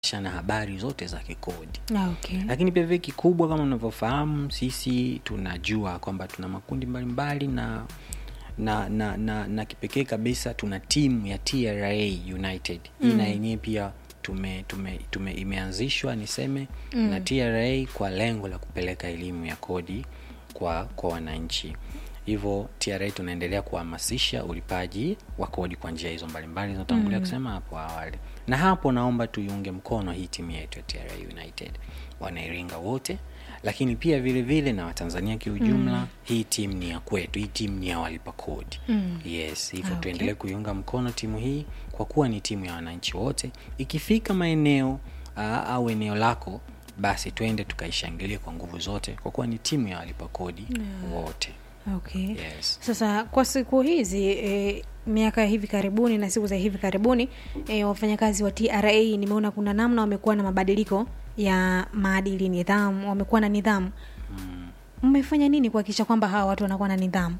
na habari zote za kikodi Ah, okay. lakini pia vile kikubwa kama unavyofahamu sisi tunajua kwamba tuna makundi mbalimbali na na na, na, na kipekee kabisa tuna timu ya TRA United hii na yenyewe pia tume, tume, tume imeanzishwa niseme mm. na TRA kwa lengo la kupeleka elimu ya kodi kwa kwa wananchi hivyo TRA tunaendelea kuhamasisha ulipaji wa kodi kwa njia hizo mbalimbali zinatangulia mm. kusema hapo awali na hapo naomba tuiunge mkono hii timu yetu ya TRA United wanairinga wote lakini pia vile vile na watanzania kiujumla mm. hii timu ni ya kwetu hii timu ni ya walipa kodi mm. yes hivyo Ah, okay. okay. tuendelee kuiunga mkono timu hii kwa kuwa ni timu ya wananchi wote ikifika maeneo aa, au eneo lako basi twende tukaishangilie kwa nguvu zote kwa kuwa ni timu ya walipa kodi wote Okay. yes. Sasa kwa siku hizi e, miaka ya hivi karibuni na siku za hivi karibuni e, wafanyakazi wa TRA nimeona kuna namna wamekuwa na mabadiliko ya maadili, nidhamu, wamekuwa na nidhamu. Mmefanya nini kuhakikisha kwamba hawa watu wanakuwa na nidhamu?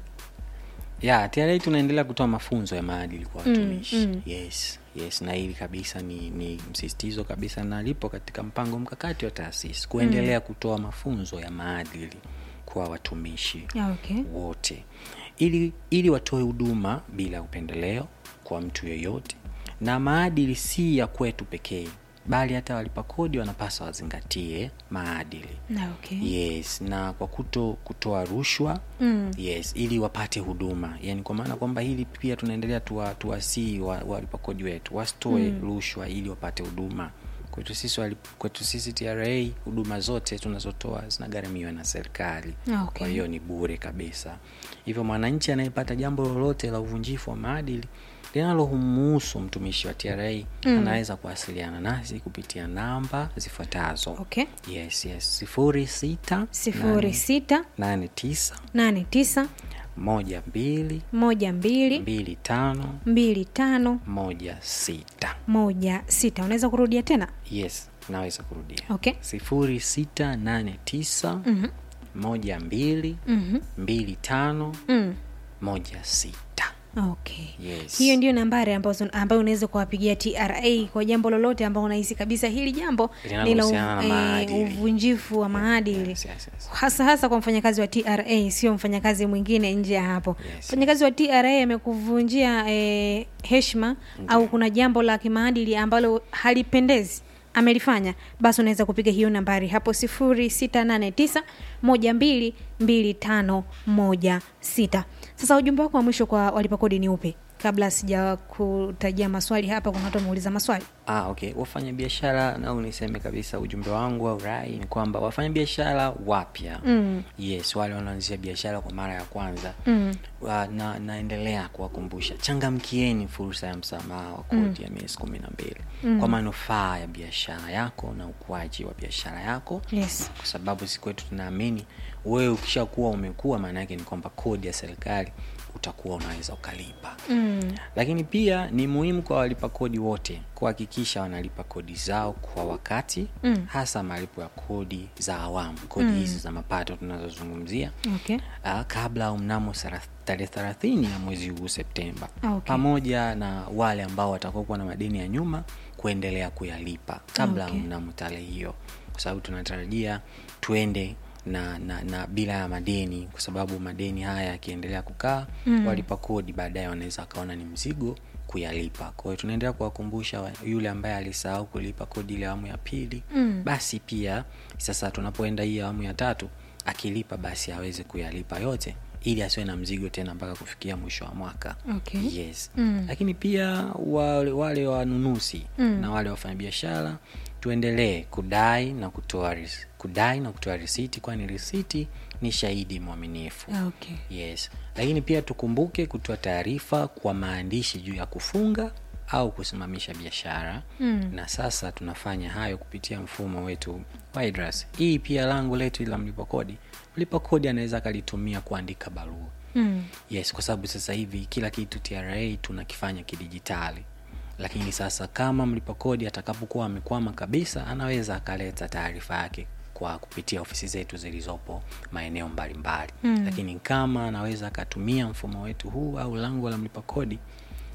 ya TRA tunaendelea kutoa mafunzo ya maadili kwa watumishi mm. yes yes na hili kabisa ni, ni msisitizo kabisa na lipo katika mpango mkakati wa taasisi kuendelea kutoa mafunzo ya maadili kwa watumishi Ah, okay. wote ili ili watoe huduma bila upendeleo kwa mtu yoyote na maadili si ya kwetu pekee bali hata walipa kodi wanapaswa wazingatie maadili Ah, okay. yes na kwa kuto kutoa rushwa Mm. yes ili wapate huduma yani kwa maana kwamba hili pia tunaendelea tuwa- tuwasii wa, walipa kodi wetu wasitoe mm. rushwa ili wapate huduma kwetu sisi wali- kwetu sisi tra huduma zote tunazotoa zinagharamiwa na serikali Ah, okay. kwa hiyo ni bure kabisa hivyo mwananchi anayepata jambo lolote la uvunjifu wa maadili linalomhusu mtumishi wa tra mm. anaweza kuwasiliana nasi kupitia namba zifuatazo Okay. yes yes sifuri sita sifuri sita nane tisa nane tisa moja mbili moja mbili mbili tano mbili tano moja sita moja sita unaweza kurudia tena yes naweza kurudia okay sifuri sita nane tisa Mhm. moja mbili Mhm. mbili tano mm. moja sita okay yes hiyo ndio nambari ambazo ambayo unaweza kuwapigia tra kwa jambo lolote ambao unahisi kabisa hili jambo ni la Linalohusiana na uv- maadili. eh, uvunjifu wa maadili yes, yes, yes. hasa hasa kwa mfanyakazi wa tra sio mfanyakazi mwingine nje ya hapo Yes. mfanyakazi wa tra amekuvunjia eh, heshima au kuna jambo la kimaadili ambalo halipendezi amelifanya basi unaweza kupiga hiyo nambari hapo sifuri sita nane tisa moja mbili mbili tano moja sita sasa ujumbe wako wa mwisho kwa walipa kodi ni upi kabla sija kutajia maswali hapa kuna watu wameuliza maswali Ah, okay wafanya biashara au niseme kabisa ujumbe wangu au rai ni kwamba wafanya biashara wapya mm. yes wale wanaanzisha biashara kwa mara ya kwanza Mm. wa, na naendelea kuwakumbusha changamkieni fursa ya msamaha wa kodi ya miezi kumi na mbili kwa manufaa ya biashara yako na ukuaji wa biashara yako yes kwa sababu siku yetu tunaamini wewe ukishakuwa umekuwa maana yake ni kwamba kodi ya serikali utakuwa unaweza ukalipa mm. lakini pia ni muhimu kwa walipa kodi wote kuhakikisha wanalipa kodi zao kwa wakati Mm. hasa malipo ya kodi za awamu kodi hizi za mapato tunazozungumzia okay uh, kabla au mnamo sara- tarehe thelathini ya mwezi huu septemba Okay. pamoja na wale ambao watakuwa na madeni ya nyuma kuendelea kuyalipa kabla Okay. au mnamo tarehe hiyo kwa sababu tunatarajia tuende na, na, na bila ya madeni kwa sababu madeni haya yakiendelea kukaa mm. walipa kodi baadaye wanaweza wakaona ni mzigo kuyalipa kwa hiyo tunaendelea kuwakumbusha wa- yule ambaye alisahau kulipa kodi ile awamu ya pili Mm. basi pia sasa tunapoenda hii awamu ya tatu akilipa basi aweze kuyalipa yote ili asiwe na mzigo tena mpaka kufikia mwisho wa mwaka Okay. yes Mm. lakini pia wale, wale wanunuzi Mm. na wale wafanyabiashara tuendelee kudai na kutoa ris- kudai na kutoa risiti kwani risiti ni shahidi mwaminifu okay yes lakini pia tukumbuke kutoa taarifa kwa maandishi juu ya kufunga au kusimamisha biashara Mm. na sasa tunafanya hayo kupitia mfumo wetu wa IDRAS. hii pia lango letu la mlipa kodi mlipa kodi anaweza akalitumia kuandika barua mm. yes kwa sababu sasa hivi kila kitu tra tunakifanya kidijitali lakini sasa kama mlipa kodi atakapokuwa amekwama kabisa anaweza akaleta taarifa yake kwa kupitia ofisi zetu zilizopo maeneo mbalimbali Mm. lakini kama anaweza akatumia mfumo wetu huu au lango la mlipa kodi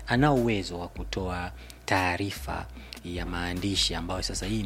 anao uwezo wa kutoa taarifa ya maandishi ambayo sasa hii